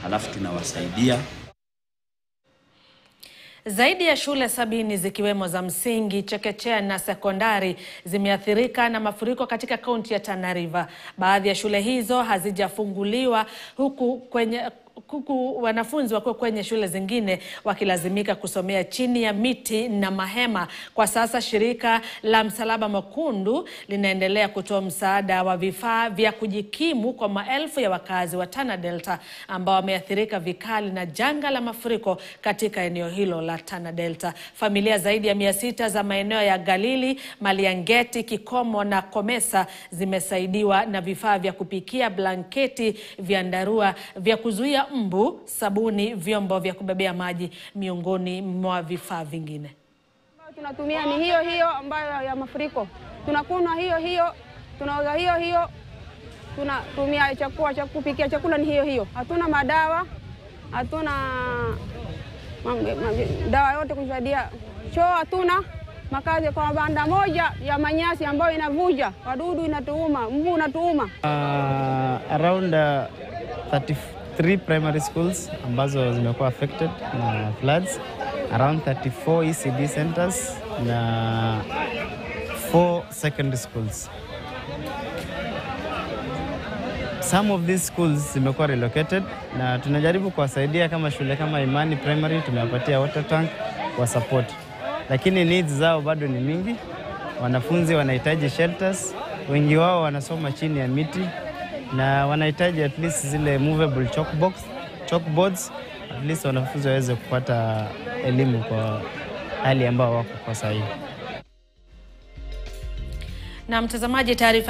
halafu tunawasaidia Zaidi ya shule sabini zikiwemo za msingi, chekechea na sekondari zimeathirika na mafuriko katika kaunti ya Tana River. Baadhi ya shule hizo hazijafunguliwa huku kwenye huku wanafunzi wakiwa kwenye shule zingine wakilazimika kusomea chini ya miti na mahema. Kwa sasa shirika la Msalaba Mwekundu linaendelea kutoa msaada wa vifaa vya kujikimu kwa maelfu ya wakazi wa Tana Delta ambao wameathirika vikali na janga la mafuriko katika eneo hilo la Tana Delta. Familia zaidi ya mia sita za maeneo ya Galili, Maliangeti, Kikomo na Komesa zimesaidiwa na vifaa vya kupikia, blanketi, vyandarua vya kuzuia mbu, sabuni, vyombo vya kubebea maji miongoni mwa vifaa vingine. Tunatumia ni hiyo hiyo ambayo ya mafuriko, tunakunywa hiyo hiyo, tunaoga hiyo hiyo, tunatumia chakula cha kupikia chakula ni hiyo hiyo. Hatuna madawa, hatuna mambo- mambo- dawa yote kusaidia choo, hatuna makazi kwa banda moja ya manyasi ambayo inavuja, wadudu inatuuma, mbu unatuuma. Uh, around uh, 33 primary schools ambazo zimekuwa affected na floods, around 34 ECD centers na 4 secondary schools. Some of these schools zimekuwa relocated na tunajaribu kuwasaidia kama shule kama Imani Primary tumewapatia water tank wa support, lakini needs zao bado ni mingi. Wanafunzi wanahitaji shelters, wengi wao wanasoma chini ya miti na wanahitaji at least zile movable chalkbox, chalkboards at least wanafunzi waweze kupata elimu kwa hali ambao wako kwa sahihi. Na mtazamaji, taarifa